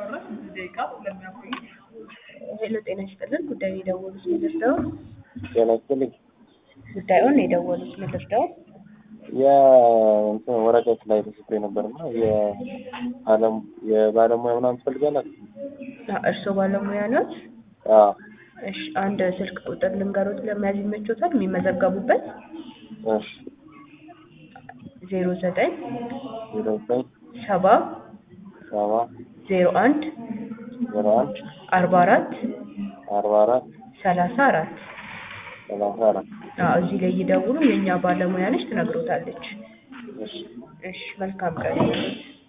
ሄሎ ጤና ይስጥልን። ጉዳዩን የደወሉት ምንድን ነው? ጤና ይስጥልኝ። ጉዳዩን የደወሉት ምንድን ነው? የእንትን ወረቀት ላይ ተጽፎ ነበርና የአለም የባለሙያ ምናምን ትፈልጋላችሁ? አ- እርስዎ ባለሙያ ኖት? አዎ እሺ፣ አንድ ስልክ ቁጥር ልንገሮት ለመያዝ ይመቾታል? የሚመዘገቡበት እሺ ዜሮ ዘጠኝ ዜሮ ዘጠኝ ሰባ ሰባ ዜሮ አንድ ዜሮ አንድ አርባ አራት አርባ አራት ሰላሳ አራት ሰላሳ አራት አዎ፣ እዚህ ላይ ይደውሉ። የእኛ ባለሙያ ነች፣ ትነግሮታለች። እሺ እሺ፣ መልካም ቀን።